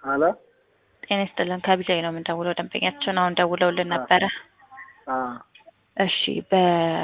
አለ ጤና ይስጥልን ከቢጃይ ነው የምንደውለው። ደንበኛችን አሁን ደውለውልን ነበረ። አ እሺ በ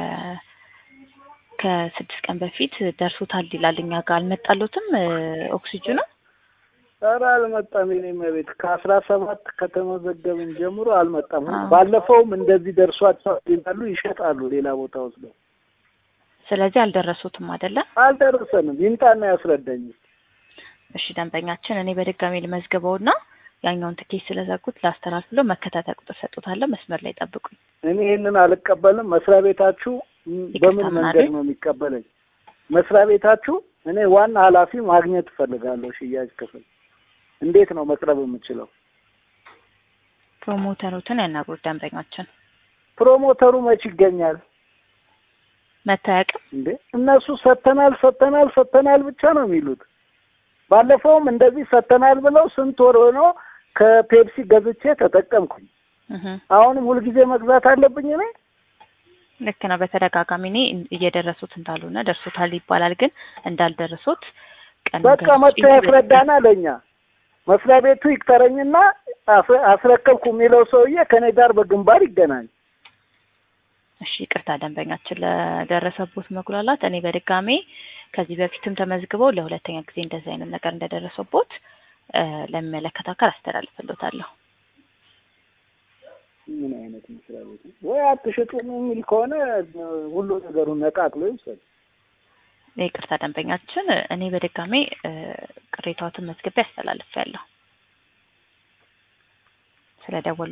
ከስድስት ቀን በፊት ደርሶታል ይላል። እኛ ጋር አልመጣሎትም ኦክሲጅኑ። ኧረ አልመጣም። የኔ መቤት ከአስራ ሰባት ከተመዘገብን ጀምሮ አልመጣም። አዎ። ባለፈውም እንደዚህ ደርሷቸው ይላሉ ይሸጣሉ ሌላ ቦታ ወስደው። ስለዚህ አልደረሱትም አይደለም። አልደረሰንም። ይምጣና ያስረዳኝ። እሺ ደንበኛችን እኔ በድጋሚ ልመዝግበውና ያኛውን ትኬት ስለዘጉት ላስተላልፍ ብሎ መከታተል ቁጥር ሰጡታለሁ። መስመር ላይ ጠብቁኝ። እኔ ይህንን አልቀበልም። መስሪያ ቤታችሁ ም- ይቅርታ በምን ምን መንገድ አሉኝ? ነው የሚቀበለኝ? መስሪያ ቤታችሁ እኔ ዋና ኃላፊ ማግኘት እፈልጋለሁ። ሽያጭ ክፍል እንዴት ነው መቅረብ የምችለው? ፕሮሞተሩትን ያናግሩት። ደንበኛችን ፕሮሞተሩ መች ይገኛል መታየቅም እንዴ? እነሱ ሰተናል ሰተናል ሰተናል ብቻ ነው የሚሉት። ባለፈውም እንደዚህ ሰተናል ብለው ስንት ወር ሆኖ ከፔፕሲ ገዝቼ ተጠቀምኩኝ። አሁንም ሁልጊዜ መግዛት አለብኝ እኔ? ልክ ነው። በተደጋጋሚ እኔ እየደረሱት እንዳልሆነ ደርሶታል ይባላል፣ ግን እንዳልደረሱት ቀን በቃ መጥቶ ያስረዳና ለኛ መስሪያ ቤቱ ይቅጠረኝና አስ- አስረከብኩ የሚለው ሰውዬ ከኔ ጋር በግንባር ይገናኝ። እሺ ይቅርታ ደንበኛችን ለደረሰቦት መጉላላት እኔ በድጋሜ ከዚህ በፊትም ተመዝግበው ለሁለተኛ ጊዜ እንደዚህ አይነት ነገር እንደደረሰቦት እ ለሚመለከተው አካል አስተላልፍሎታለሁ። ምን አይነት መስሪያ ቤት ነው? ወይ አትሽጡም የሚል ከሆነ ሁሉ ነገሩን ነቃቅሎ ይውሰድ። ይቅርታ ደንበኛችን እኔ በድጋሜ እ ቅሬታዎትን መዝግቤ አስተላልፌያለሁ። ስለደወሉ